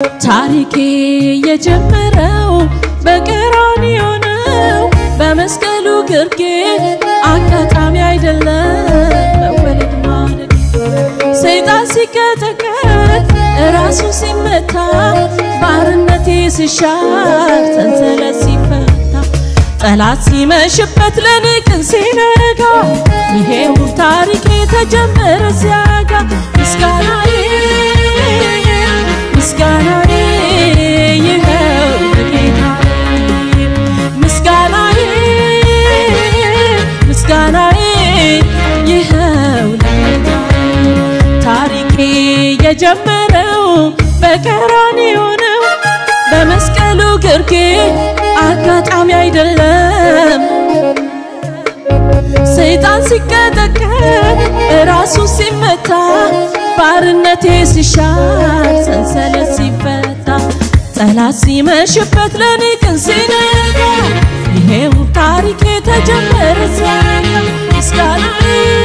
ታሪኬ የጀመረው በቀራንዮ ነው፣ በመስቀሉ ግርጌ አጋጣሚ አይደለም መወለድ ማደግ ሰይጣን ሲቀጠቀጥ ራሱ ሲመታ ባርነቴ ሲሻር ሰንሰለት ሲፈታ ጠላት ሲመሽበት ለኔ ቀን ሲነጋ ይሄው ታሪኬ ተጀመረ ሲያጋ ምስጋናዬ ምስጋናዬ ይኸው ለጌታዬ ምስጋናዬ ምስጋናዬ ይኸው ለጌታዬ ታሪኬ የጀመረው በቀራንዮ ነው በመስቀሉ ግርጌ አጋጣሚ አይደለም ሰይጣን ሲቀጠቀጥ ራሱ ሲመታ ባርነቴ ሲሻር ሰንሰለት ሲፈታ ጠላት ሲመሽበት ለኔ ቀን ሲነጋ ይሄው ታሪኬ ተጀመረ ሲያጋ ምስጋናዬ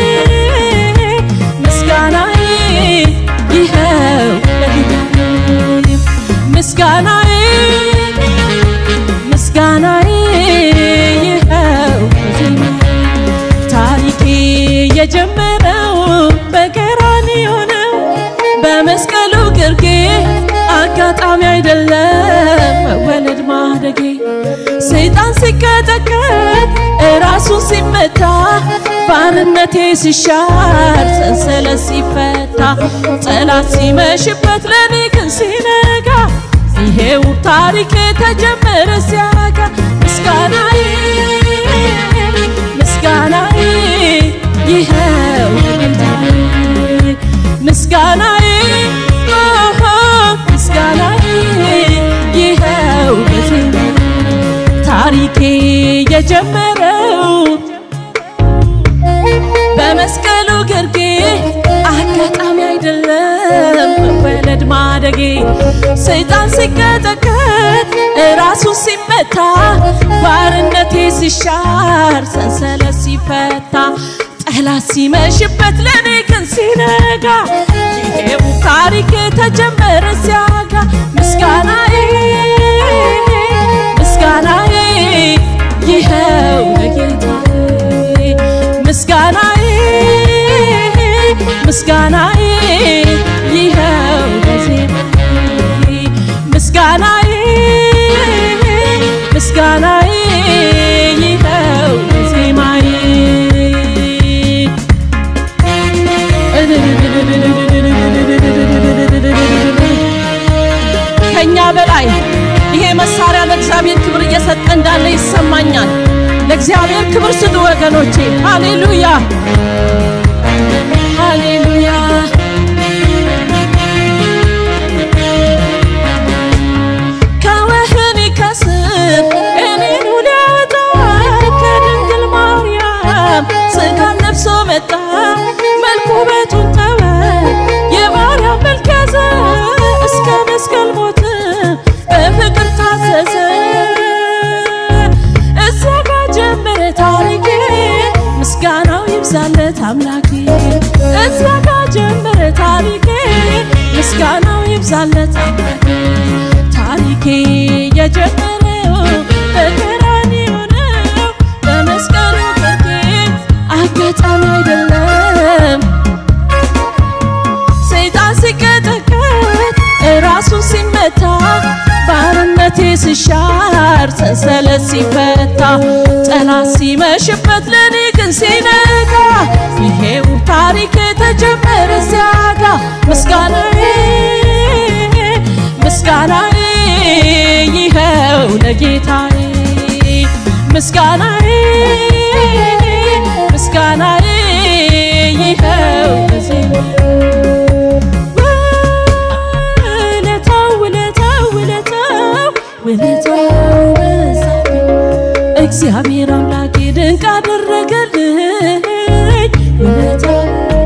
ምስጋናዬ ይኸው ለጌታዬ ምስጋናዬ ምስጋናዬ ይኸው ታሪኬ የጀመረው በቀራንዮ ነው በመስቀሉ ግርጌ አጋጣሚ አይደለም መወለድ ማደጌ ሰይጣን ሲቀጠቀጥ ራሱ ሲመታ ባርነቴ ሲሻር ሰንሰለት ሲፈታ ጠላት ሲመሽበት ለኔ ግን ሲነጋ ይሄው ታሪኬ ተጀመረ ሲያጋ ምስጋናዬ ምስጋናዬ ይኸው ጌታዬ ምስጋናዬ ኦሆ ምስጋናዬ ይኸው በዜማ ታሪኬ የጀመረው በመስቀሉ ግርጌ አጋጣሚ አይደለም መወለድ ማደጌ ሰይጣን ሲቀጠቀጥ ራሱ ሲመታ ባርነቴ ሲሻር ሰንሰለት ሲፈታ ጠላት ሲመሽበት ለኔ ግን ሲነጋ ይሄው ታሪኬ ተጀመረ ሲያጋ ምስጋናዬ ምስጋናዬ ይኸው ለጌታዬ ምስጋናዬ ምስጋናዬ ይኸው ለዜማዬ ምስጋናዬ ምስጋናዬ ይኸው ለዜማዬ ከኛ በላይ ይሄ መሳሪያ ለእግዚአብሔር ክብር እየሰጠ እንዳለ ይሰማኛል። ለእግዚአብሔር ክብር ስጡ ወገኖቼ። ሃሌሉያ ሃሌሉያ። ከወህኒ ከስር እኔኑ ሊያወጣ ከድንግል ማርያም ሥጋን ለብሶ መጣ። መልኩ ውበቱን ተወ የማርያም መልክ ያዘ እስከ መስቀል ሞት በፍቅር ታዘዘ። እዚያ ጋር ጀመረ ታሪኬ ምስጋናው ይብዛለት አምላኬ። እዚያ ጋር ጀመረ ታሪኬ ምስጋናው ይብዛለት አምላኬ። ታሪኬ የጀመረው በቀራንዮ ነው በመስቀሉ ግርጌ አጋጣሚ አይደለም ሰይጣን ሲቀጠቀጥ ራሱ ሲመታ ባርነቴ ሲሻር ሰንሰለት ሲፈታ ጠላት ሲመሽበት ለኔ ግን ሲነጋ ይሄው ታሪክ ተጀመረ ሲያጋ ምስጋናዬ ምስጋናዬ ይኸው ለጌታዬ ምስጋናዬ ምስጋናዬ ይኸው ለዜማዬ ውለታው ውለታው ውለታው ውለታው በዛብኝ እግዚአብሔር አምላኬ ድንቅ አደረገልኝ ውለታው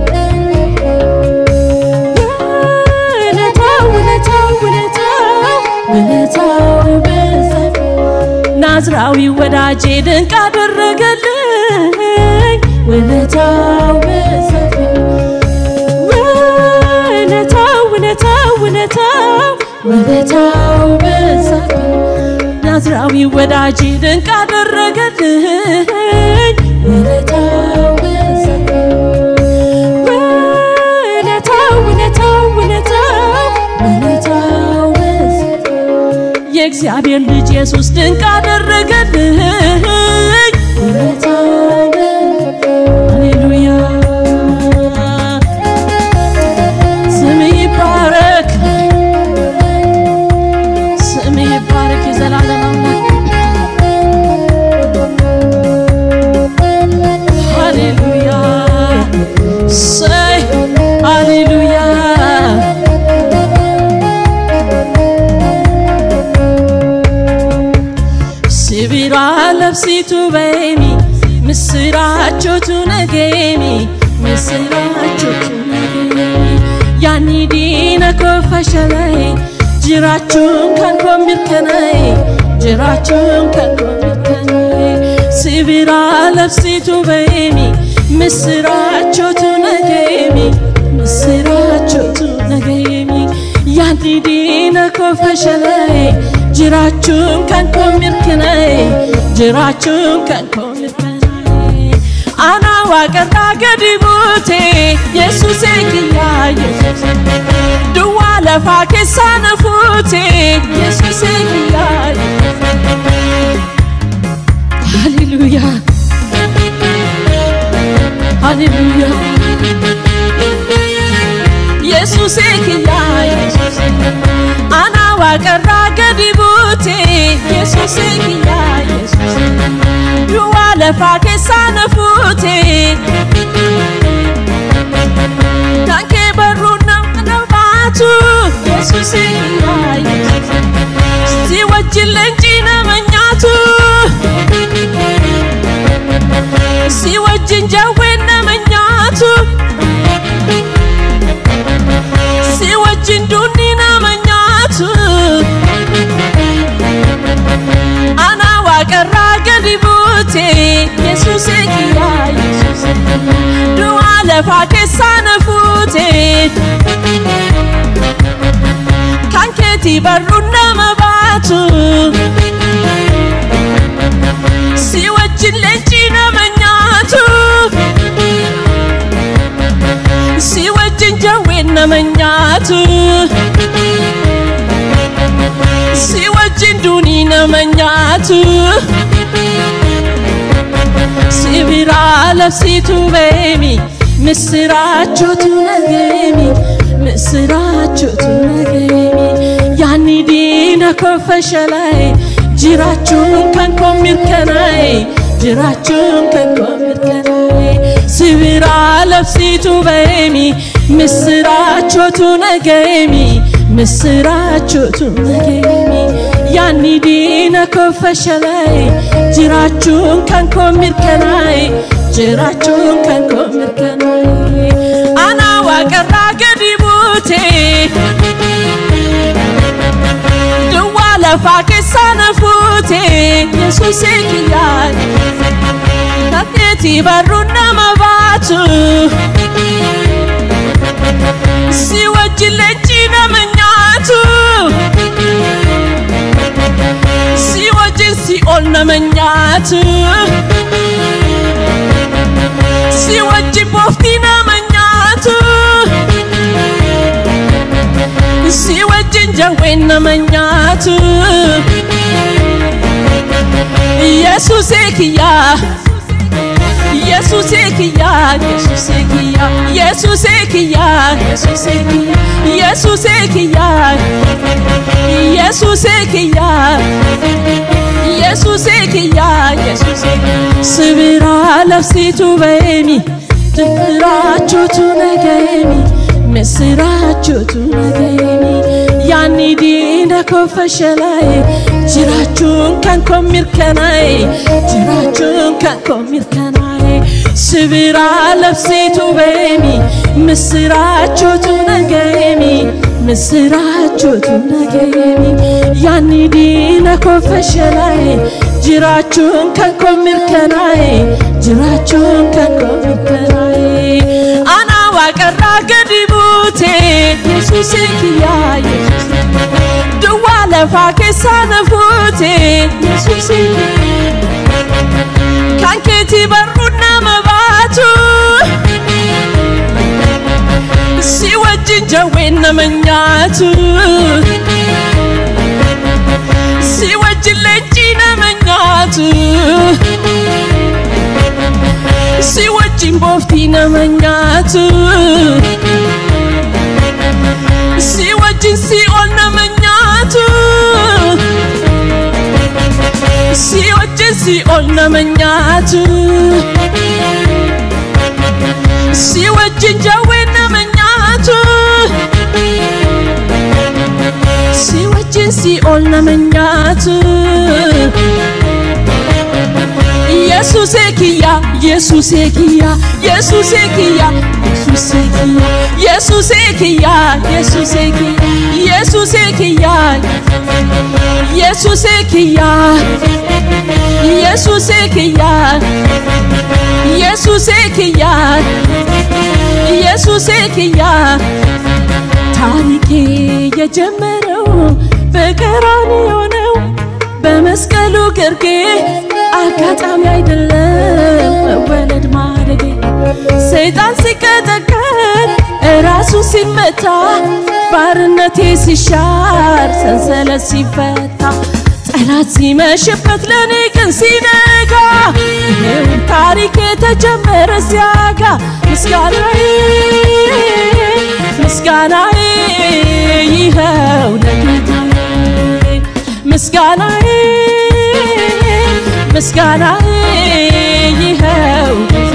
ውለታው ውለታው ውለታው ውለታው በዛብኝ ናዝራዊ ወዳጄ ድንቅ አደረገልኝ ውለታው በዛብኝ ውለታው ውለታው ውለታው ውለታው በዛብኝ ናዝራዊ ወዳጅ ድንቅ አደረገልኝ ውለታው በዛብኝ ውለታው ውለታው ውለታው ውለታው በዛብኝ የእግዚአብሔር ልጅ ኢየሱስ ድንቅ አደረገልኝ ውለታው ሃሌሉያ ስም ይባረክ ስም ይባረክ የዘላለም አምላክ ሃሌሉያ ሰይ ሃሌሉያ ሲቢራ ለብሲቱ በሚ ምስራቾቱ ነገሚ ምስራቾቱ ነገሚ ያኒ ዲነ ኮፈሸለይ ጅራቹን ከንኮ ሚርከነይ ጅራቹን ከንኮ ሚርከነይ ሲቢራ ለብሲቱ በሚ ምስራቾቱ ነገሚ ምስራቾቱ ነገሚ ያኒ ዲነ ኮፈሸለይ jiraachuun kan koo mirkanaaye jiraachuun kan koo mirkanaaye anaa waaqarraa gadi buute yesuusee kiyyaa yesuus duwwaa lafaa keessaa na fuute yesuusee kiyyaa haleluuyaa haleluuyaa yesuusee kiyyaa yesuus anaa waaqarraa gadi buute yesuusee kiyyaa yesuus duwwaa lafaa keessaa na fuute kan kee barruun nama baatu yesuusee kiyyaa yesuus si wajjin leencii nama nyaatu si wajjin jawween nama nyaatu si wajjin duunni nama nyaatu ana waaqarraa gadi buute yesuusee kiyyaa yesuus du'aa lafaa keessaa na fuute kan keetii barruun nama baatu si wajjin leencii nama nyaatu si wajjin jawween nama nyaatu si wajjin duunii nama nyaatu si biraa labsiitu beemi misiraachotu nageemi misiraachotu nageemi yaanni diina koo fashalaa'e jiraachuun kan koo mirkanaa'e jiraachuun kan koo mirkanaa'e si biraa labsiitu beemi misiraachotu nageemi misiraachotu nageemi yaanni diina koo fashalaa'e jiraachuun kan koo mirkanaa'e jiraachuun kan koo mirkanaa'e anaa waaqarraa gadi buute duwwaa lafaa keessaa na fuute yesuusee kiyyaa kakeetii barruun nama baatu si wajjin leencii nama nyaatu si wajjin si ol nama nyaatu si wajjin booftii nama nyaatu si wajjin jawween nama nyaatu yesuusee kiyyaa yesuusee kiyyaa yesuusee kiyyaa yesuusee kiyyaa yesuusee kiyyaa yesuusee kiyyaa yesuusee kiyyaa yesuusee kiyyaa yesuusee sibiraa labsiitu beemi ድምራቾቱ ነገሚ ምስራቾቱ ነገሚ ያኒ ዲነ ኮፈሸላይ ጅራቹን ከንኮ ሚርከናይ ጅራቹን ከንኮ ሚርከናይ ስብራ ለብሲቱ በሚ ምስራቾቱ ነገሚ ምስራቾቱ ነገሚ ያኒ ዲነ ኮፈሸላይ ጅራቹን ከንኮ ሚርከናይ ጅራቹን ከንኮ ሚርከናይ አና ዋቀራ ገዲ ቡቴ የሱሴ ክያ የሱስ ለፋ ኬሳነፉቴ ኢየሱሴ ካንኬቲ በሩና መባቱ ሲወጅን ጀዌነ መኛቱ ሲወጅን ለንጂነ መኛቱ ሲወጅን ቦፍቲነ መኛቱ ሲወጅን ሲኦልነ መኛቱ ሲወጅን ሲኦልነ መኛቱ ሲወጅን ጀዌነ መኛቱ ሲወጅን ሲኦልነ መኛቱ ኢየሱሴ ኪያ ኢየሱሴ ኪያ ኢየሱሴ ኪያ ኢየሱሴ ኪያ ኢየሱሴ ኪያ ኢየሱሴ ኪያ ኢየሱሴ ኪያ ኢየሱሴ ኪያ ኢየሱሴ ኪያ ኢየሱሴ ኪያ ታሪኬ የጀመረው በቀራንዮ ነው በመስቀሉ ግርጌ አጋጣሚ አይደለም መወለድ ማደጌ ሰይጣን ሲቀጠቀጥ እራሱ ሲመታ ባርነቴ ሲሻር ሰንሰለት ሲፈታ ጠላት ሲመሽበት ለእኔ ግን ሲነጋ ይኸው ታሪክ የተጀመረ ሲያጋ ምስጋናዬ ምስጋናዬ ይኸው ለጌታዬ ምስጋናዬ ምስጋናዬ ይኸው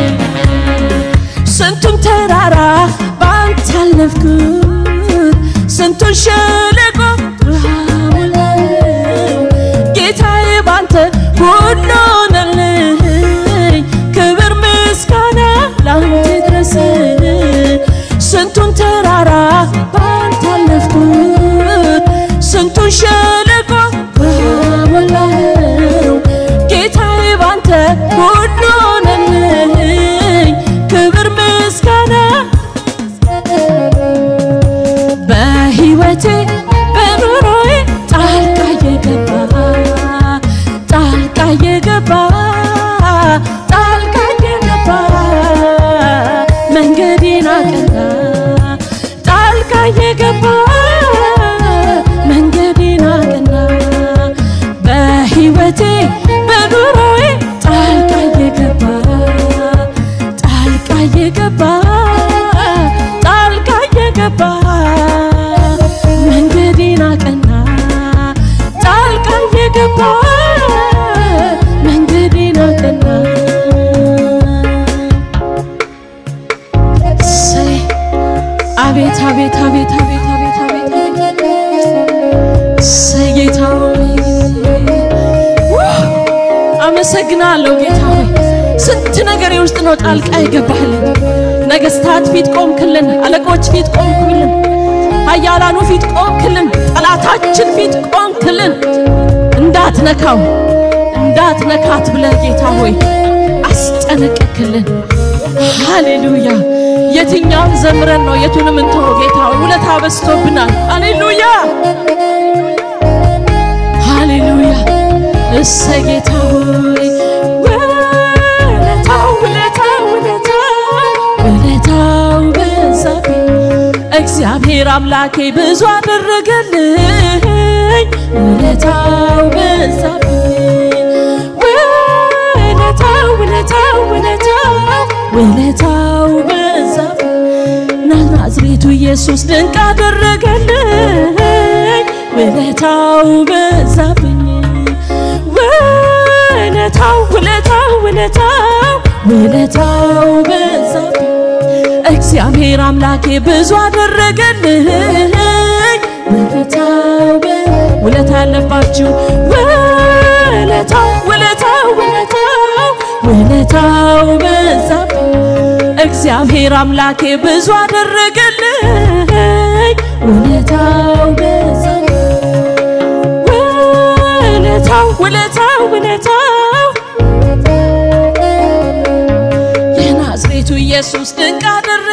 ስንቱን ተራራ ባንተ አለፍኩት ስንቱን ሸለቆ ውሃ ሞላው ጌታዬ ባንተ ሁሉ ሆነልኝ ክብር ምስጋና ላንተ ድረስ ስንቱን ተራራ ባንተ አለፍኩት ስንቱን ሸለቆ ውሃ ሞላው ጌታዬ ባንተ ሁሉ ሆነልኝ ክብር ምስጋና በሕይወቴ በኑሮዬ ጣልቃ የገባ ጣልቃ የገባ ጣልቃ የገባ መንገዴን አቀና ጣልቃ የገባ መንገዴን አቀና በሕይወቴ በኑሮዬ ጣልቃ የገባ ጣልቃ የገባ ጣልቃ የገባ መንገዴን አቀና ጣልቃ የገባ መንገዴን አቀና እሰይ አቤት አቤት አቤት አቤት አቤት አቤት አቤት እሰይ ጌታ ሆይ አመሰግናለሁ ጌታ ሆይ ስንት ነገሬ ውስጥ ነው ጣልቃ የገባህልን ነገስታት ፊት ቆምክልን አለቆች ፊት ቆምክልን ኃያላኑ ፊት ቆምክልን ጠላታችን ፊት ቆምክልን እንዳትነካው እንዳትነካት ብለህ ጌታ ሆይ አስጠነቀቅልን ሃሌሉያ የትኛውን ዘምረን ነው የቱንም እንተው ጌታ ሆይ ውለታ በዝቶብናል ሃሌሉያ ሃሌሉያ እሰይ ጌታ ሆይ ውለታው ውለታው ውለታው ውለታው በዛብኝ እግዚአብሔር አምላኬ ብዙ አደረገልኝ ውለታው በዛብኝ ውለታው ውለታው ውለታው ውለታው በዛብኝ ናዝሬቱ ኢየሱስ ድንቅ አደረገልኝ ውለታው በዛብኝ ውለታው ውለታው ውለታው ውለታው በዛብኝ እግዚአብሔር አምላኬ ብዙ አደረገልኝ ውለታው በ- ውለታ ያለባችሁ ውለታው ውለታው ውለታው ውለታው በዛብኝ እግዚአብሔር አምላኬ ብዙ አደረገልኝ ውለታው በዛብኝ ውለታው ውለታው ውለታው የናዝሬቱ ኢየሱስ ድንቅ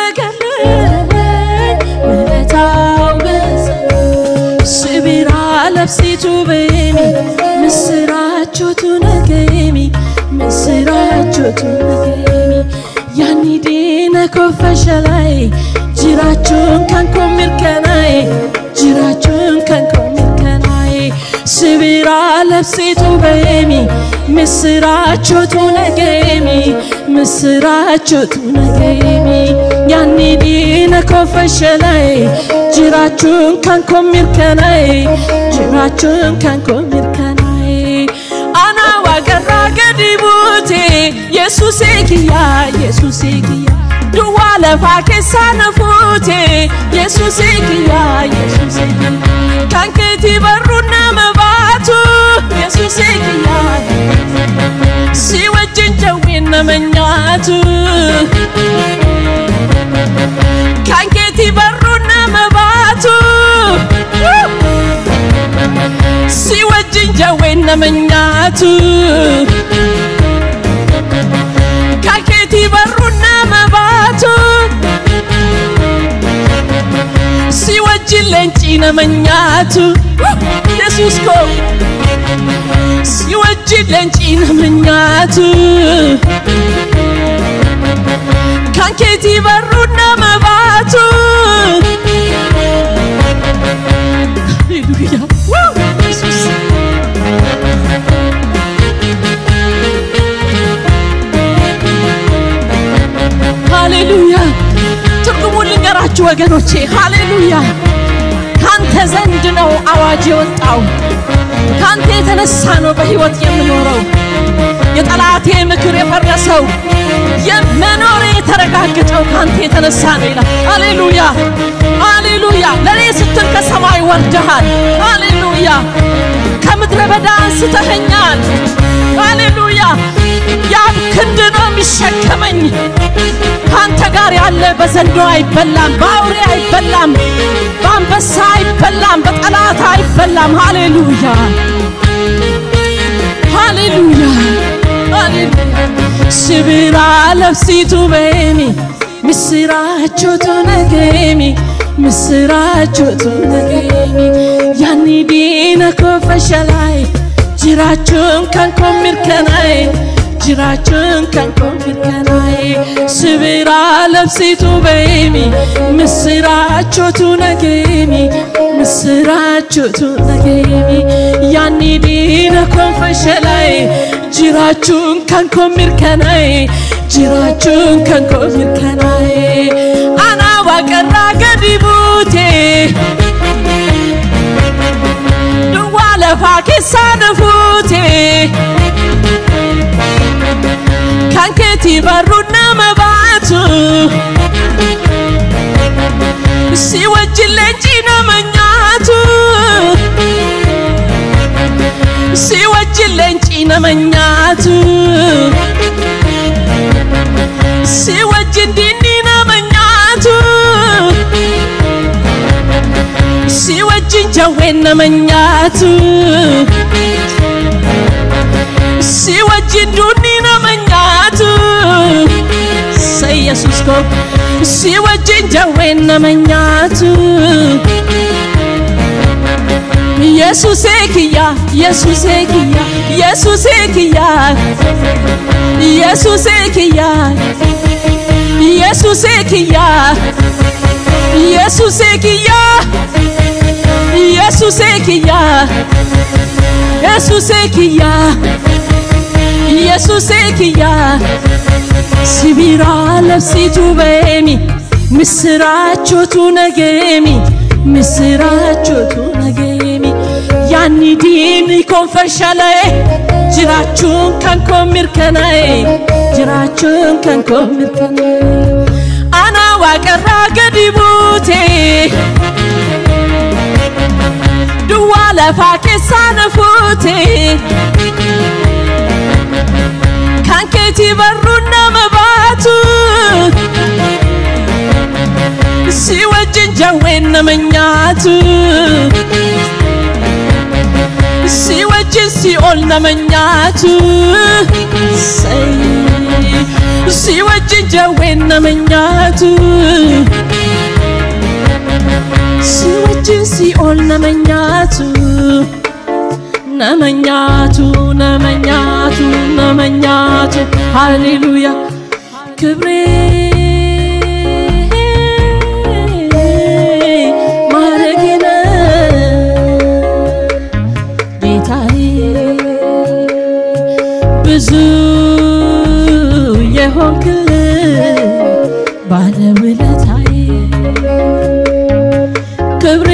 አደረገልኝ ውለታው በዛ ስቢራለ labsitu beemi misiraachotu nageemi misiraachotu nageemi yaani diina koo fashalaa'e jiraachuun kan koo mirkanaa'e jiraachuun kan koo mirkanaa'e sibiraa labsitu beemi misiraachotu nageemi misiraachotu nageemi yaani diina koo fashalaa'e jiraachuun kan koo mirkanaa'e jiraachuun kan koo mirkanaa'e ana waaqarraa gadi buute yesuusee kiyyaa yesuusee kiyyaa duwwaa lafaa keessaa na fuute yesuusee kiyyaa yesuusee kiyyaa kan keetii barruun nama baatu yesuusee kiyyaa si wajjin jawwiin nama nyaatu kan keetii barruun nama baatu si wajjin jawwiin nama nyaatu kan keetii barruun nama baatu si wajjin leencii nama nyaatu yesus koo si wajjin leencii nama nyaatu kan keetii barruun nama baatu Hallelujah. Woo! Jesus. ሃሌሉያ ትርጉሙን ልንገራችሁ ወገኖቼ ሃሌሉያ ካንተ ዘንድ ነው አዋጅ የወጣው ካንተ የተነሳ ነው በሕይወት የምኖረው የጠላቴ ምክር የፈረሰው የመኖሬ የተረጋገጠው ካንተ የተነሳ ነው ይላል ሃሌሉያ ሃሌሉያ ለእኔ ስትል ከሰማይ ወርደሃል ሃሌሉያ ከምድረ በዳ አንስተኸኛል ሃሌሉያ ያብ ክንድ ነው የሚሸከመኝ ከአንተ ጋር ያለ በዘንዶ አይበላም፣ በአውሬ አይበላም፣ በአንበሳ አይበላም፣ በጠላት አይበላም። ሃሌሉያ ሃሌሉያ ሃሌሉያ ስብራ ለብሲቱ በሚ ምስራቾቱ ነገሚ ምስራቾቱ ነገሚ ያኒ ዲነ ኮፈሸላይ ጅራቹን ከንኮ ሚርከናይ jiraachuun kan koo mirkanaa'e sibiraa labsitu beemi misiraachotu nageemi misiraachotu nageemi yaanni diina koon fashalaa'e jiraachuun kan koo mirkanaa'e jiraachuun kan koo mirkanaa'e anaa waaqarraa gadi buute duwwaa lafaa keessaa na fuute kan keetii barruun nama baatu si wajjin leencii nama nyaatu si wajjin leencii nama nyaatu si wajjin diinni nama nyaatu si wajjin jawween nama nyaatu si wajjin duunni nama nyaatu sa yesus ko si wajjin jawween nama nyaatu yesusee kiyya yesusee kiyya yesusee kiyya yesusee kiyya yesusee kiyya yesusee kiyya yesusee kiyya yesusee kiyya yesusee kiyya ሲቢራ ለብሲቱ በሚ ምስራቾቱ ነገሚ ምስራቾቱ ነገሚ ያኒ ዲኒ ኮንፈሸለኤ ጅራቹን ከንኮ ሚርከናኤ ጅራቹን ከንኮ ሚርከናኤ አና ዋቀራ ገዲ ቡቴ ዱዋ ለፋ ኬሳ ነፉቴ kan keetii barruun nama baatu si wajjin jawween nama nyaatu si wajjin si ol nama nyaatu si wajjin jawween nama nyaatu si wajjin wajjin si'ool nama nyaatu nama nyaatu nama nyaatu nama nyaatu haleluuyaa ክብሬ ማረጌነ ጌታዬ ብዙ የሆንክልን ባለውለታዬ ክብሬ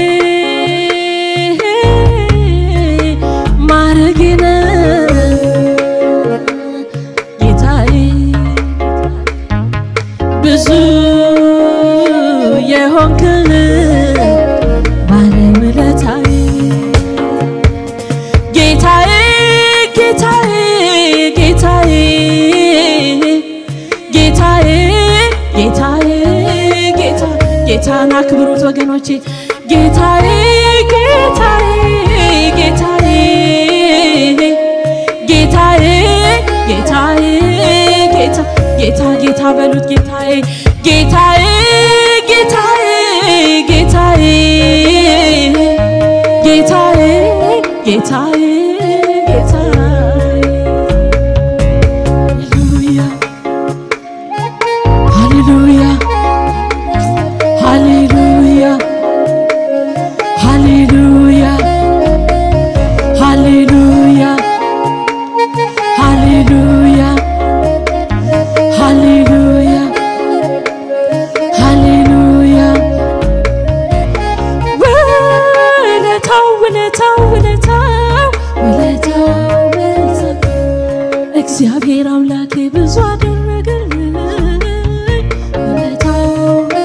ማረጌነ ጌታዬ ብዙ የሆንክልን ባለውለታዬ ጌታዬ ጌታዬ ጌታዬ ጌታዬ ጌታዬ ጌታ ጌታን አክብሩት ወገኖቼ ጌታዬ ጌታዬ ጌታዬ ጌታዬ ጌታዬ ጌታ ጌታ ጌታ በሉት ጌታዬ ጌታዬ ጌታዬ ጌታዬ ጌታዬ ጌታዬ ጌታዬ ሃሌሉያ ሃሌሉያ ሃሌሉያ ሃሌሉያ ሃሌሉያ ሃሌሉያ ሃሌሉያ ውለታው ውለታው ውለታው ውለታው ውለታው እግዚአብሔር አምላኬ ብዙ አደረገልኝ ውለታው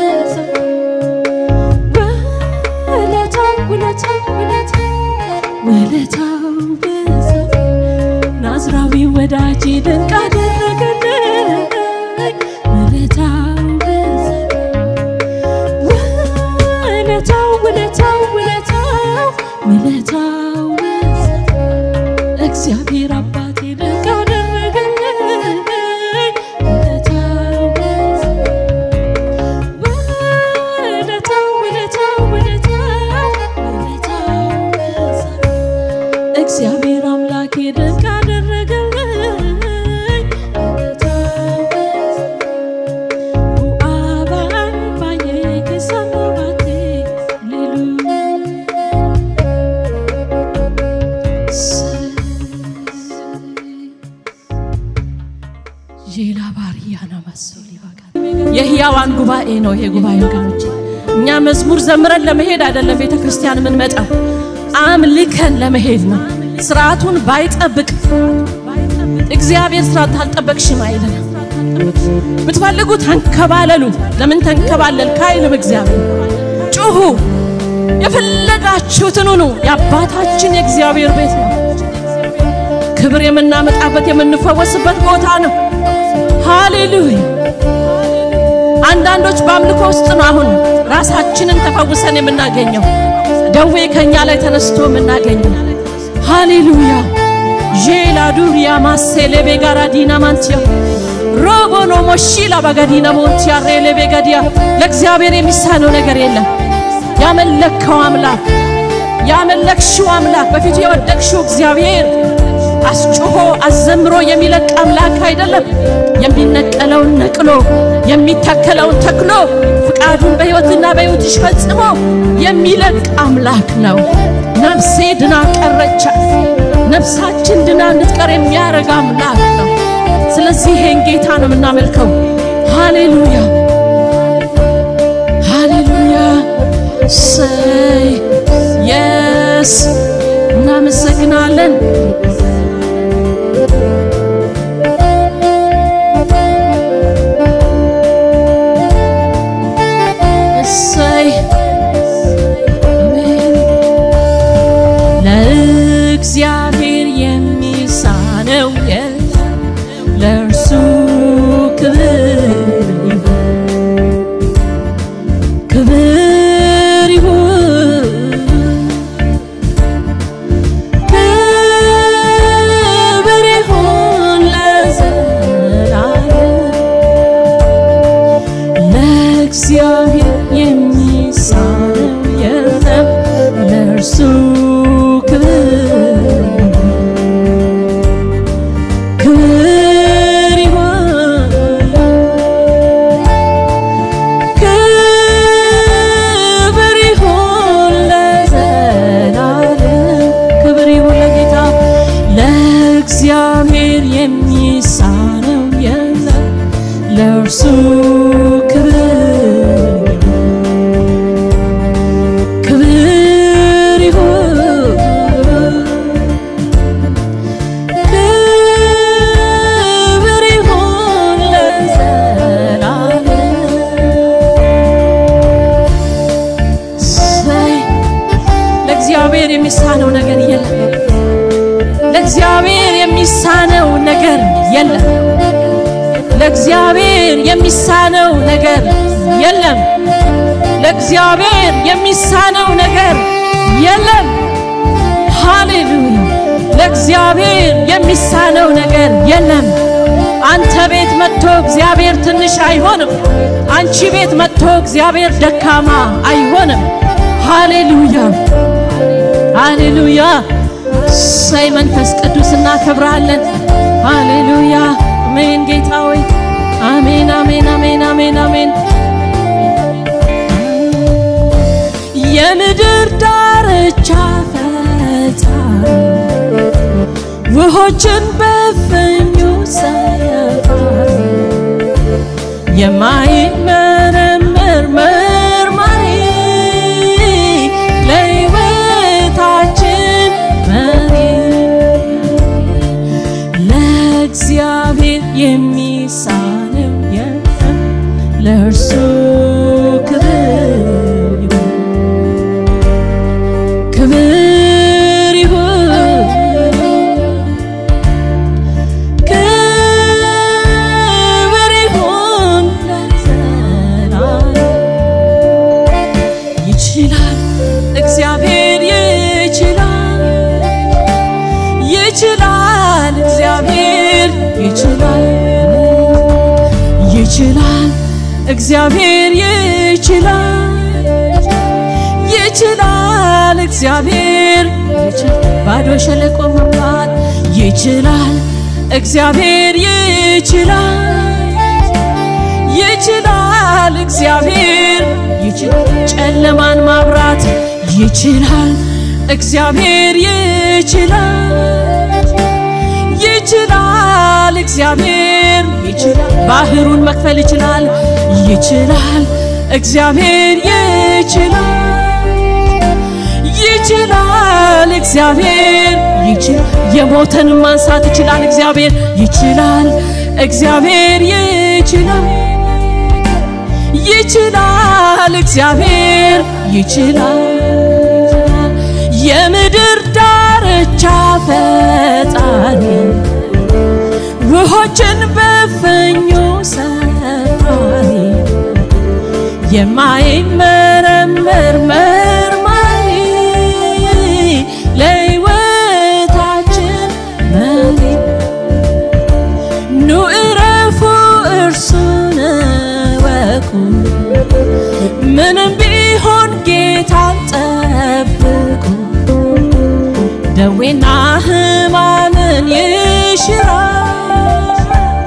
ውለታው ውለታው ውለታው ውለታው ውለታው ናዝራዊ ወዳጄ ድንቅ አደረገልኝ ውለታው ውለታው ውለታው ውለታው ውለታው እግዚአብሔር አባቴ ድንቅ አደረገልኝ ውለታው ውለታው ውለታው ውለታው ውለታው እግዚአብሔር አምላኬ ድንቅ አደረገልኝ Bu'aa baay'ee keessa nu baatee ሌላ ባሪያና መሰል ይበቃል። የሕያዋን ጉባኤ ነው ይሄ ጉባኤ ወገኖች። እኛ መዝሙር ዘምረን ለመሄድ አይደለም ቤተ ክርስቲያን የምንመጣው፣ አምልከን ለመሄድ ነው። ስርዓቱን ባይጠብቅ እግዚአብሔር ስርዓት አልጠበቅሽም አይለንም። ብትፈልጉ ተንከባለሉ። ለምን ተንከባለል ካይልም እግዚአብሔር ጩሁ፣ የፈለጋችሁትን ሁኑ። የአባታችን የእግዚአብሔር ቤት ነው። ክብር የምናመጣበት የምንፈወስበት ቦታ ነው። ሃሌሉያ። አንዳንዶች በአምልኮ ውስጥ ነው አሁን ራሳችንን ተፈውሰን የምናገኘው ደዌ ከኛ ላይ ተነስቶ የምናገኘው። ሃሌሉያ ዤላ ዱሪያ ማሴሌቤ ጋራ ዲና ማንቲያ ሮቦኖ ሞሺላ በገዲና ሞንቲያ ሬሌቤ ገዲያ ለእግዚአብሔር የሚሳነው ነገር የለም። ያመለከው አምላክ ያመለክሽው አምላክ በፊቱ የወደቅሽው እግዚአብሔር አስጮሆ አዘምሮ የሚለቅ አምላክ አይደለም። የሚነቀለውን ነቅሎ የሚተከለውን ተክሎ ፍቃዱን በሕይወትና በሕይወትሽ ፈጽሞ የሚለቅ አምላክ ነው። ነፍሴ ድና ቀረቻት። ነፍሳችን ድና እንድትቀር የሚያደርግ አምላክ ነው። ስለዚህ ይሄን ጌታ ነው የምናመልከው። ሃሌሉያ ሃሌሉያ ሰይ የስ እናመሰግናለን። እሰይ አሜን። ለእግዚአብሔር የሚሳነው የለም፣ ለእርሱ ክብር ይሁን፣ ክብር ይሁን፣ ነገር የለም። ለእግዚአብሔር የሚሳነው ነገር የለም። ለእግዚአብሔር የሚሳነው ነገር የለም። ለእግዚአብሔር የሚሳነው ነገር የለም። ሃሌሉያ! ለእግዚአብሔር የሚሳነው ነገር የለም። አንተ ቤት መጥቶ እግዚአብሔር ትንሽ አይሆንም። አንቺ ቤት መጥቶ እግዚአብሔር ደካማ አይሆንም። ሃሌሉያ! ሃሌሉያ! ሳይ መንፈስ ቅዱስ እናከብራለን። ሃሌሉያ! አሜን። ጌታ ሆይ አሜን፣ አሜን፣ አሜን፣ አሜን፣ አሜን። የምድር ዳርቻ ፈጣሪ ውሆችን በፍኙ ሰፋሪ የማይመረመር መርማሪ ለሕይወታችን መሪ ለእግዚአብሔር የሚሳነው የለም ለእርሱ ክብር ይሁን ክብር ይሁን ክብር ይሁን ለዘላለም። ይችላል እግዚአብሔር ይችላል ይችላል እግዚአብሔር ይችላል ይችላል እግዚአብሔር ይችላል ይችላል እግዚአብሔር ይችላል ባዶ ሸለቆ መምራት ይችላል እግዚአብሔር ይችላል ይችላል እግዚአብሔር ይችላል ጨለማን ማብራት ይችላል እግዚአብሔር ይችላል ይችላል እግዚአብሔር ይችላል ባህሩን መክፈል ይችላል ይችላል እግዚአብሔር ይችላል ይችላል እግዚአብሔር ይችላል የሞተን ማንሳት ይችላል እግዚአብሔር ይችላል እግዚአብሔር ይችላል ይችላል እግዚአብሔር ይችላል የምድር ዳርቻ ፈጣሪ ውሆችን በፍኙ ሰፋሪ የማይመረመር መርማሪ ለሕይወታችን መሪ ኑ እረፉ እርሱን እወቁ ምንም ቢሆን ጌታን ጠብቁ ደዌና ሕማምን ይሽራል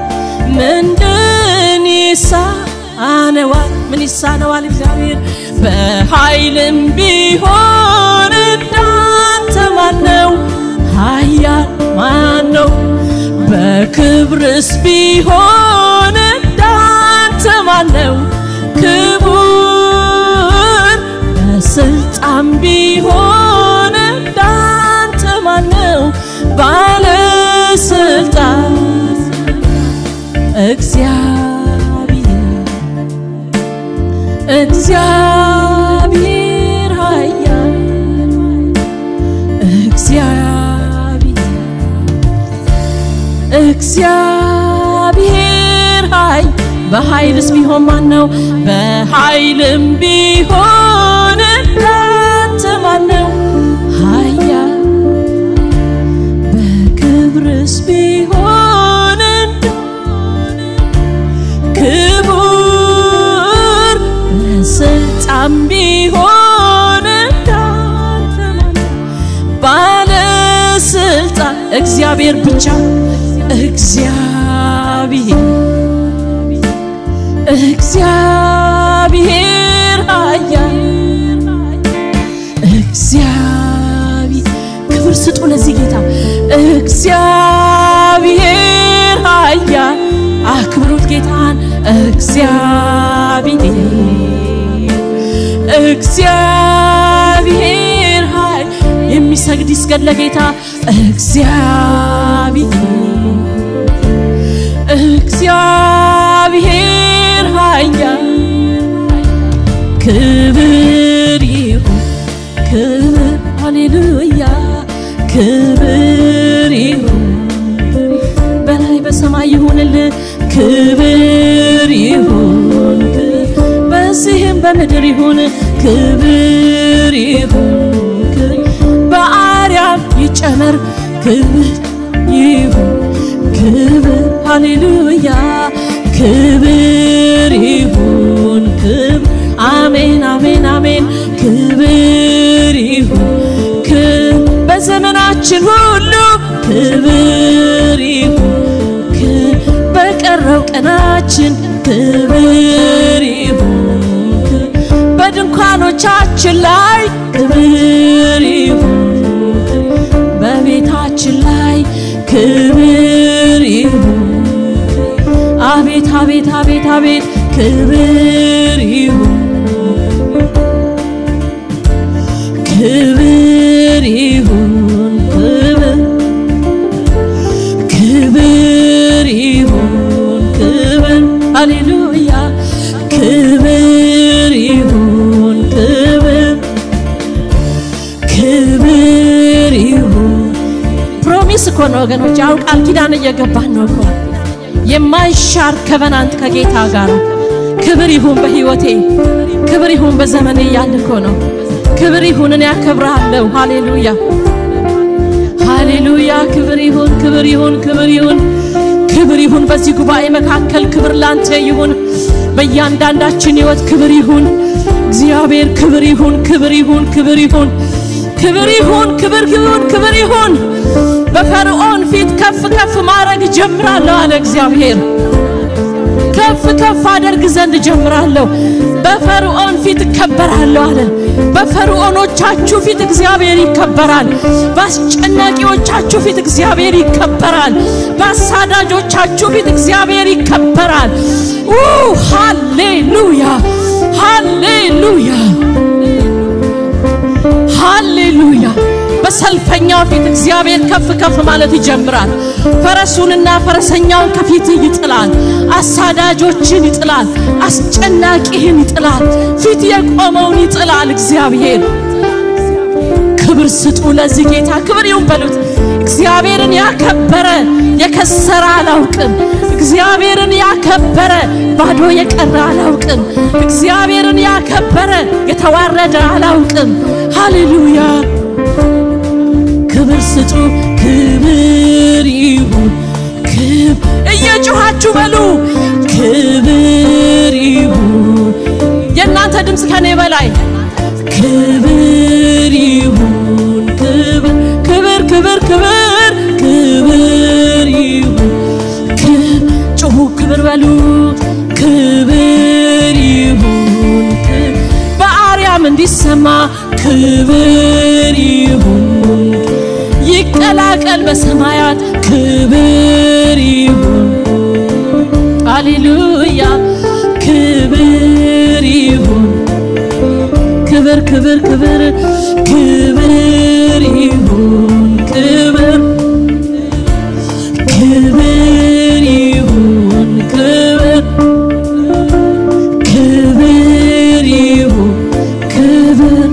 ምንድን ይሳነዋል ምን ይሳነዋል እግዚአብሔር በኃይልም ቢሆን እንዳንተ ማነው ኃያል ማነው በክብርስ ቢሆን እንዳንተ ማነው ክቡር በስልጣን ቢሆን እንዳንተ ማነው ባለስልጣን እግዚአብሔር እግዚአብሔር ኃያል እግዚአብሔር እግዚአብሔር ኃይ በኃይልስ ቢሆን ማን ነው? በኃይልም ቢሆን እንዳንተ ማን ነው? ኃያል በክብርስ ቢሆን ክቡር በስልጣን ቢሆን እንዳንተ ማን ነው? ባለስልጣን እግዚአብሔር ብቻ እግዚአብሔር እግዚአብሔር ኃያል እግዚአብሔር ክብር ስጡ ለዚህ ጌታ እግዚአብሔር ኃያል አክብሩት ጌታን እግዚአብሔር እግዚአብሔር ኃይ የሚሰግድ ይስገድ ለጌታ እግዚአብሔር እግዚአብሔር ኃያል ክብር ይሁን ክብር ሃሌሉያ ክብር ይሁን በላይ በሰማይ ይሁንልህ ክብር ይሁን በዚህም በምድር ይሁን ክብር ይሁን በአርያም ይጨመር ክብር ይሁን ክብር ሃሌሉያ ክብር ይሁን ክብር አሜን አሜን አሜን ክብር ይሁን በዘመናችን ሁሉ ክብር ይሁን በቀረው ቀናችን ክብር ይሁን በድንኳኖቻችን ላይ ክብር ይሁን በቤታችን ላይ ክብር ይሁን አቤት አቤት አቤት አቤት ክብር ይሁን ክብር ይሁን ክብር ክብር ይሁን ክብር ሃሌሉያ ክብር ይሁን ክብር ክብር ይሁን ፕሮሚስ እኮ ነው ወገኖች አሁን ቃል ኪዳን እየገባን ነው እኮ የማይሻር ከቨናንት ከጌታ ጋር ክብር ይሁን በህይወቴ ክብር ይሁን በዘመኔ እያልን እኮ ነው ክብር ይሁን እኔ ያከብርሃለሁ ሃሌሉያ ሃሌሉያ ክብር ይሁን ክብር ይሁን ክብር ይሁን ክብር ይሁን በዚህ ጉባኤ መካከል ክብር ላንተ ይሁን በእያንዳንዳችን ህይወት ክብር ይሁን እግዚአብሔር ክብር ይሁን ክብር ይሁን ክብር ይሁን ክብር ይሁን ክብር ይሁን ክብር ይሁን በፈርዖን ፊት ከፍ ከፍ ማድረግ ጀምራለሁ አለ እግዚአብሔር ከፍ ከፍ አደርግ ዘንድ ጀምራለሁ በፈርዖን ፊት እከበራለሁ አለ በፈርዖኖቻችሁ ፊት እግዚአብሔር ይከበራል በአስጨናቂዎቻችሁ ፊት እግዚአብሔር ይከበራል በአሳዳጆቻችሁ ፊት እግዚአብሔር ይከበራል ሃሌሉያ ሃሌሉያ ሃሌሉያ በሰልፈኛው ፊት እግዚአብሔር ከፍ ከፍ ማለት ይጀምራል። ፈረሱንና ፈረሰኛውን ከፊት ይጥላል። አሳዳጆችን ይጥላል። አስጨናቂህን ይጥላል። ፊት የቆመውን ይጥላል። እግዚአብሔር ክብር ስጡ ለዚህ ጌታ ክብር ይሁን በሉት። እግዚአብሔርን ያከበረ የከሰረ አላውቅም። እግዚአብሔርን ያከበረ ባዶ የቀረ አላውቅም። እግዚአብሔርን ያከበረ የተዋረደ አላውቅም። ሃሌሉያ ክብር ስጡ፣ ክብር ይሁን። እየጮኻችሁ በሉ ክብር ይሁን። የእናንተ ድምፅ ከኔ በላይ ክብር ይሁን። ክብር ክብር ክብር ክብር ክብር ይሁን። ጮኹ ክብር በሉ ክብር ይሁን። በአርያም እንዲሰማ ክብር ይሁን። ይቀላቀል በሰማያት ክብር ይሁን። ሃሌሉያ ክብር ይሁን። ክብር ክብር ክብር ክብር ይሁን። ክብር ክብር ይሁን። ክብር ክብር ይሁን። ክብር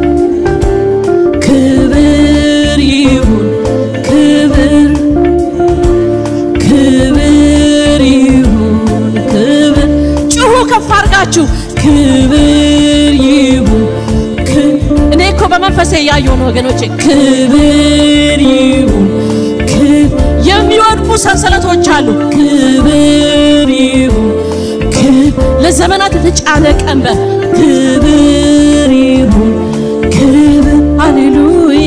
ክብር ይሁን። ክብር ክብር ይሁን። ክብር ጩሁ ከፍ አድርጋችሁ ክብር ይሁን። እኔ እኮ በመንፈሴ እያየሁ ነው ወገኖቼ። ክብር ይሁን። የሚወድቁ ሰንሰለቶች አሉ። ክብር ይሁን። ለዘመናት የተጫነ ቀንበር ክብር ይሁን። ክብር ሃሌሉያ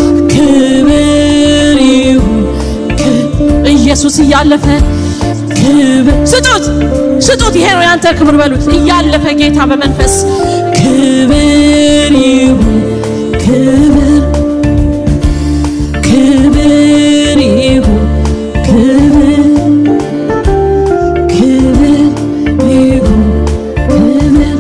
ክብር ይሁን። ኢየሱስ እያለፈ ክብር ስጡት ስጡት። ይሄ ነው ያንተ ክብር በሉት። እያለፈ ጌታ በመንፈስ ክብር ይሁን። ክብር ክብር ይሁን። ክብር ክብር ይሁን። ክብር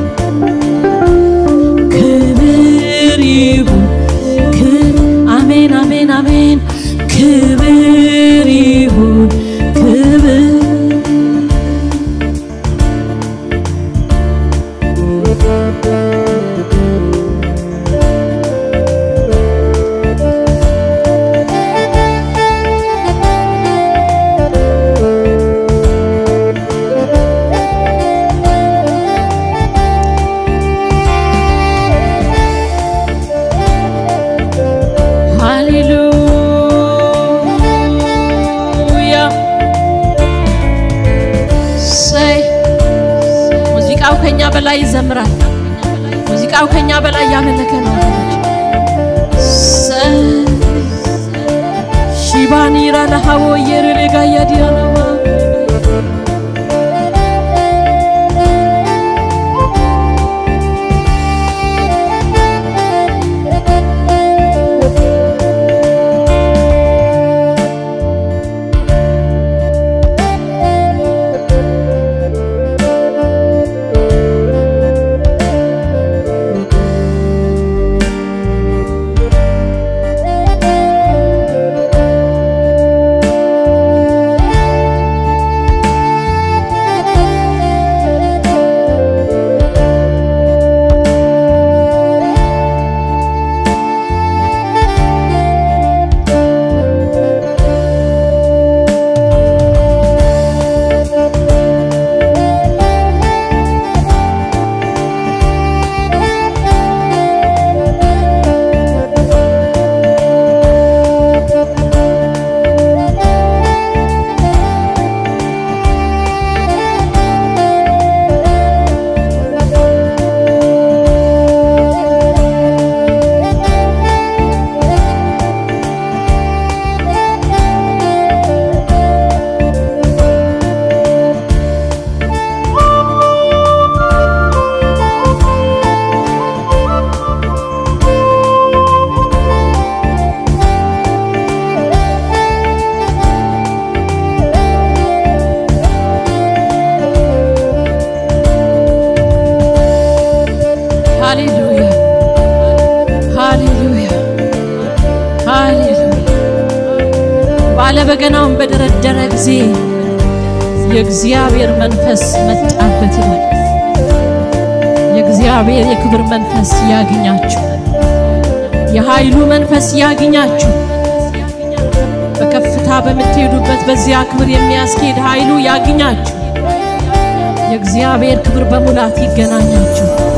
ክብር ይሁን። አሜን አሜን አሜን። ክብር ይሁን። ክብር በላይ ይዘምራል። ሙዚቃው ከኛ በላይ ያመለከ ነው። ሺባኒራ ለሃቦ የርሬጋ ያዲያናማ ሃሌሉያ ሃሌሉያ ሃሌሉያ። ባለበገናውን በደረደረ ጊዜ የእግዚአብሔር መንፈስ መጣበት ይላል። የእግዚአብሔር የክብር መንፈስ ያግኛችሁ፣ የኃይሉ መንፈስ ያግኛችሁ። በከፍታ በምትሄዱበት በዚያ ክብር የሚያስኬድ ኃይሉ ያግኛችሁ። የእግዚአብሔር ክብር በሙላት ይገናኛችሁ።